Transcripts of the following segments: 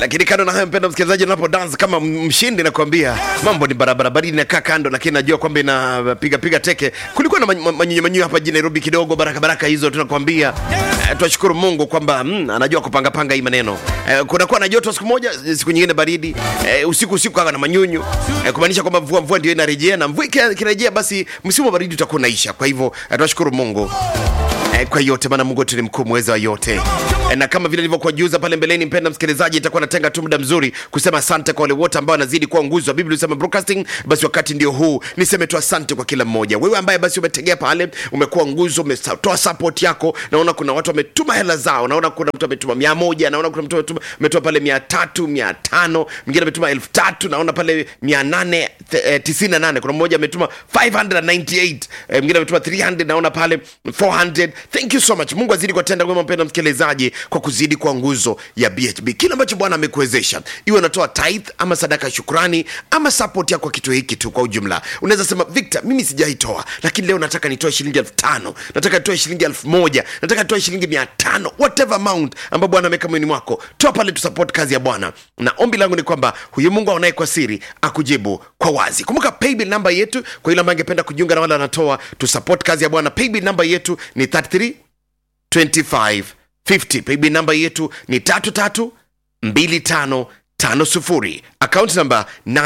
lakini kando na hayo mpenda msikilizaji unapo dance kama mshindi nakwambia mambo ni barabara baridi inakaa kando lakini najua kwamba inapiga piga teke kulikuwa na manyunyu manyunyu hapa jijini nairobi kidogo baraka baraka hizo tunakwambia eh, tunashukuru mungu kwamba mm, anajua kupangapanga hii maneno eh, kunakuwa na joto siku moja siku nyingine baridi eh, usiku usiku kawa na manyunyu eh, kumaanisha kwamba mvua mvua ndio inarejea na mvua ikirejea basi msimu wa baridi utakuwa unaisha kwa hivyo eh, tunashukuru mungu eh, kwa yote maana mungu wetu ni mkuu mweza wa yote eh, na kama vile nilivyokuajuza pale mbeleni mpenda msikilizaji itakuwa natenga tu muda mzuri kusema asante kwa wale wote ambao wanazidi kuwa nguzo wa biblia usema broadcasting basi wakati ndio huu niseme tu asante kwa kila mmoja wewe ambaye basi umetegea pale umekuwa nguzo umetoa support yako naona kuna watu wametuma hela zao naona kuna mtu ametuma mia moja naona kuna mtu ametuma, ametuma pale mia tatu mia tano mwingine ametuma elfu tatu naona pale mia nane eh, tisini na nane kuna mmoja ametuma 598 eh, mwingine ametuma 300 naona pale 400 thank you so much mungu azidi kuwatenda wema mpenda msikilizaji kwa kuzidi kwa nguzo ya bhb kile ambacho bwana amekuwezesha iwe unatoa tithe ama sadaka ya shukrani ama support yako kwa kitu hiki tu kwa ujumla unaweza sema victor mimi sijaitoa lakini leo nataka nitoe shilingi elfu tano nataka nitoe shilingi elfu moja nataka nitoe shilingi mia tano whatever amount ambao bwana ameweka moyoni mwako toa pale tusupport kazi ya bwana na ombi langu ni kwamba huyu mungu aonaye kwa siri akujibu kwa wazi kumbuka paybill namba yetu kwa yule ambaye angependa kujiunga na wale wanatoa tusupport kazi ya bwana paybill namba yetu ni 33 25 50 paybill namba yetu ni tatu tatu mbili tano tano sufuri akaunti namba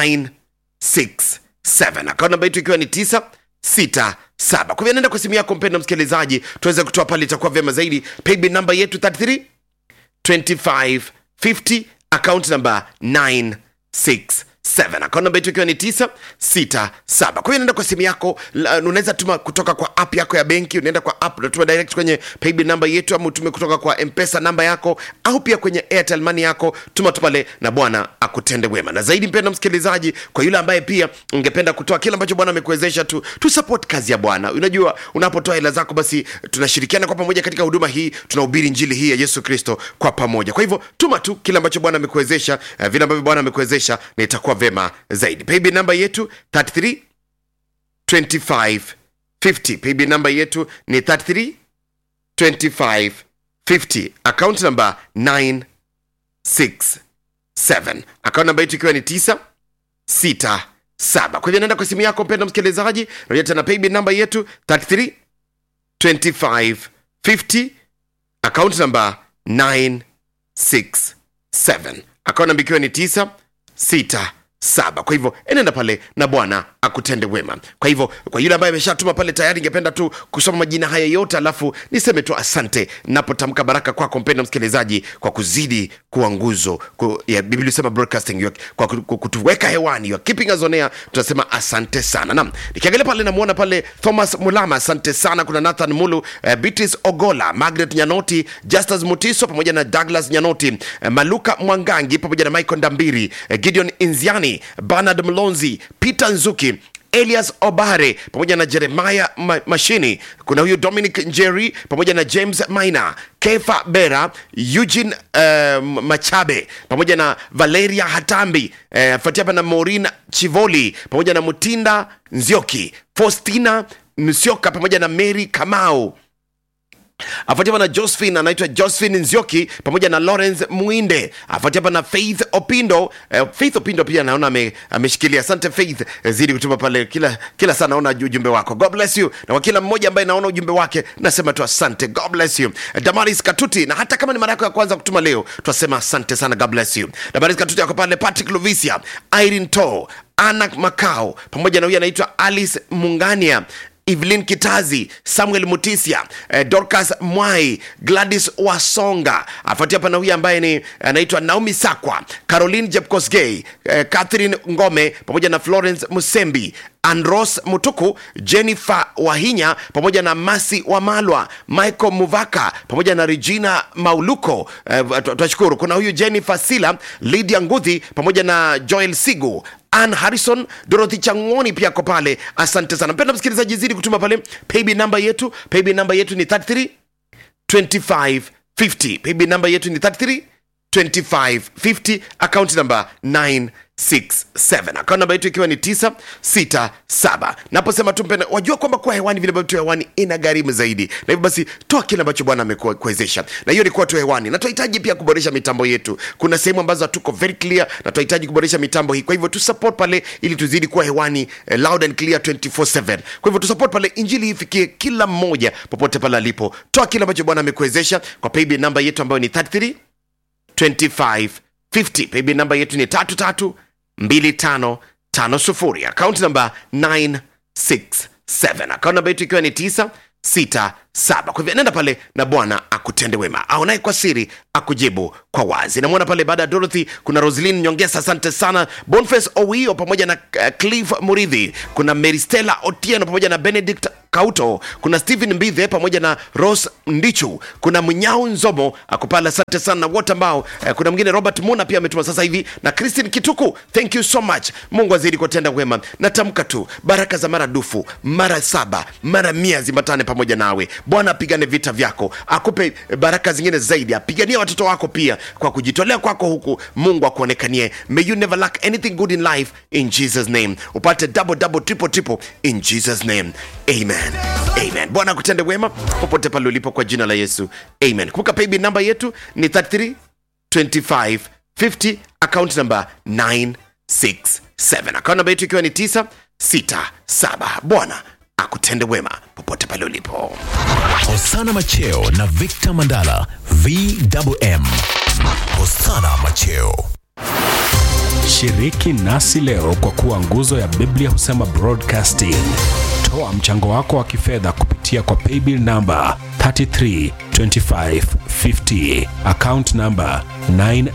967 akaunti namba yetu ikiwa ni 967 kwa hivyo nenda kwa simu yako mpenda msikilizaji tuweze kutoa pale itakuwa vyema zaidi paybill namba yetu 33 25 50 akaunti namba 967 akaunti namba yetu ikiwa ni 967 kwa hiyo naenda kwa simu yako la- unaweza tuma kutoka kwa app yako ya benki unaenda kwa app unatuma direct kwenye paybill namba yetu ama utume kutoka kwa mpesa namba yako au pia kwenye airtel money yako tuma tu pale na bwana akutende wema na zaidi mpenda msikilizaji kwa yule ambaye pia ungependa kutoa kile ambacho bwana amekuwezesha tu tu support kazi ya bwana unajua unapotoa hela zako basi tunashirikiana kwa pamoja katika huduma hii tunahubiri njili hii ya yesu kristo kwa pamoja kwa hivyo tuma tu kile ambacho bwana amekuwezesha uh, vile ambavyo bwana amekuwezesha na itakuwa vema zaidi paybill namba yetu 33 25 50 paybill namba yetu ni 33 25 50 account namba 967 account namba yetu ikiwa ni 9 6 7 kwa hivyo naenda kwa simu yako mpenda msikilizaji naja tena paybill namba yetu 33 25 50 account namba 967 account namba ikiwa ni 9 6 saba kwa hivyo enenda pale na bwana akutende wema kwa hivyo kwa yule ambaye ameshatuma pale tayari ingependa tu kusoma majina haya yote alafu niseme tu asante napotamka baraka kwako mpenda msikilizaji kwa kuzidi kuwa nguzo ku, ya biblia sema broadcasting you are- kwa ku- ku- kutuweka hewani you are keeping us on air tunasema asante sana nam nikiangalia pale namwona pale thomas mulama asante sana kuna nathan mulu uh, beatrice ogola margaret nyanoti justus mutiso pamoja na douglas nyanoti uh, maluka mwangangi pamoja na michael ndambiri uh, gideon inziani bernard mlonzi peter nzuki elias obare pamoja na jeremaya Ma- mashini kuna huyu dominic njeri pamoja na james maina kefa bera eugene uh, machabe pamoja na valeria hatambi uh, fuatia hapa na morin chivoli pamoja na mutinda nzioki faustina msioka pamoja na mary kamau afuatiwa na josephine anaitwa josephine nzioki pamoja na lawrence mwinde afuatiwa na faith opindo eh, faith opindo pia naona ame- ameshikilia asante faith eh, zidi kutuma pale kila kila saa naona ujumbe wako god bless you na kwa kila mmoja ambaye naona ujumbe wake nasema tu asante god bless you Eh, damaris katuti na hata kama ni mara yako ya kwanza kutuma leo twasema asante sana god bless you damaris katuti ako pale patrick lovisia irene to ana macao pamoja na huyu anaitwa alice mungania evelyn kitazi samuel mutisia eh, dorcas mwai gladys wasonga afuatia pana huyu ambaye ni anaitwa naomi sakwa caroline jepkosgey eh, catherine ngome pamoja na florence musembi andros mutuku jennifer wahinya pamoja na masi wamalwa michael muvaka pamoja na regina mauluko eh, tu- twashukuru kuna huyu jennifer sila lydia ngudhi pamoja na joel sigu Ann Harrison, Dorothy Changoni pia ko pale. Asante sana mpenda msikilizaji, zidi kutuma pale paybill namba yetu. Paybill namba yetu ni 33 25 50. Paybill namba yetu ni 33 25 50, account namba 9 967 akaunti namba yetu ikiwa ni 967 naposema tu mpenda wajua kwamba kuwa hewani vile ambavyo tu hewani ina gharimu zaidi na hivyo basi toa kile ambacho bwana amekuwezesha na hiyo ni kuwa tu hewani na tunahitaji pia kuboresha mitambo yetu kuna sehemu ambazo hatuko very clear na tunahitaji kuboresha mitambo hii kwa hivyo tu support pale ili tuzidi kuwa hewani eh, loud and clear 24/7 kwa hivyo tu support pale injili ifikie kila mmoja popote pale alipo toa kile ambacho bwana amekuwezesha kwa paybill namba yetu ambayo ni 33 2550 paybill namba yetu ni 332550 akaunti namba 967 akaunti namba yetu ikiwa ni 967 kwa hivyo nenda pale na bwana akutende wema aonaye kwa siri akujibu kwa wazi namwona pale baada ya dorothy kuna roslin nyongesa asante sana bonface owio pamoja na uh, cliff muridhi kuna meristela otieno pamoja na benedict kauto kuna stephen mbithe pamoja na ros ndichu kuna mnyau nzomo akupala asante sana na wote ambao eh, kuna mwingine robert muna pia ametuma sasa hivi na christine kituku thank you so much mungu azidi kutenda wema natamka tu baraka za mara dufu mara saba mara mia zimbatane pamoja nawe bwana apigane vita vyako akupe baraka zingine zaidi apiganie watoto wako pia kwa kujitolea kwako huku mungu akuonekanie may you never lack anything good in life in jesus name upate double double triple triple in jesus name amen amen bwana akutende wema popote pale ulipo kwa jina la yesu amen kumbuka paybill namba yetu ni 33 25 50 account number 967 account namba yetu ikiwa ni 967 bwana akutende wema popote pale ulipo Hosana Macheo na Victor Mandala VMM. Hosana Macheo. Shiriki nasi leo kwa kuwa nguzo ya Biblia husema broadcasting. Toa mchango wako wa kifedha kupitia kwa paybill namba 332550 account namba 9